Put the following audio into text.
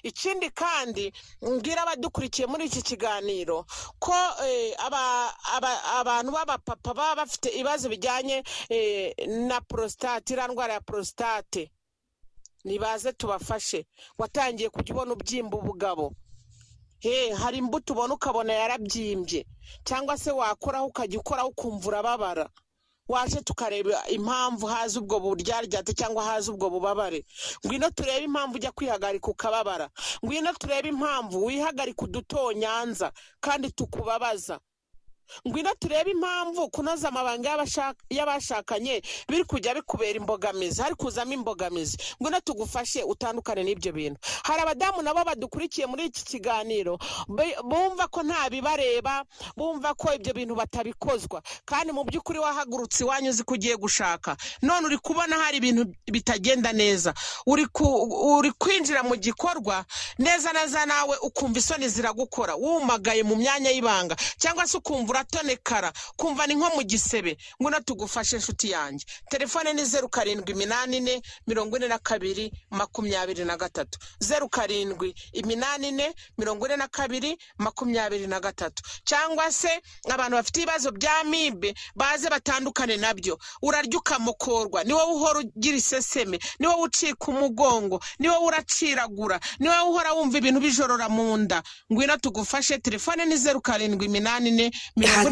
ikindi kandi mbwira abadukurikiye muri iki kiganiro ko eh, aba- aba- abantu b'abapapa baba bafite ibibazo bijyanye eh, na porositate iriya ndwara ya porositate nibaze tubafashe watangiye kujya ubona ubyimba ubugabo Hey, hari imbuto ubona ukabona yarabyimbye cyangwa se wakoraho ukajya ukoraho ukumva urababara waje tukareba impamvu haza ubwo buryaryate cyangwa haza ubwo bubabare ngwino turebe impamvu ujya kwihagarika ukababara ngwino turebe impamvu wihagarika udutonyanza kandi tukubabaza ngwino turebe impamvu kunoza amabanga y'abashak- y'abashakanye biri kujya bikubera imbogamizi hari kuzamo imbogamizi ngwino tugufashe utandukane n'ibyo bintu hari abadamu nabo badukurikiye muri iki kiganiro be- bumva ko nta bibareba bumva ko ibyo bintu batabikozwa kandi mu by'ukuri wahagurutse iwanyu uzi ko ugiye gushaka none uri kubona hari ibintu bitagenda neza uri ku- uri kwinjira mu gikorwa neza neza nawe ukumva isoni ziragukora wumagaye mu myanya y'ibanga cyangwa se ukumva uratonekara kumva ni nko mu gisebe ngwino tugufashe inshuti yanjye telefone ni zeru karindwi iminani ine mirongo ine na kabiri makumyabiri na gatatu zeru karindwi iminani ine mirongo ine na kabiri makumyabiri na gatatu cyangwa se abantu bafite ibibazo bya mibe baze batandukane nabyo urarya ukamukorwa ni wowe uhora ugira iseseme ni wowe ucika umugongo ni wowe uraciragura ni wowe uhora wumva ibintu bijorora mu nda ngwino tugufashe telefone ni zeru karindwi iminani ine mirongo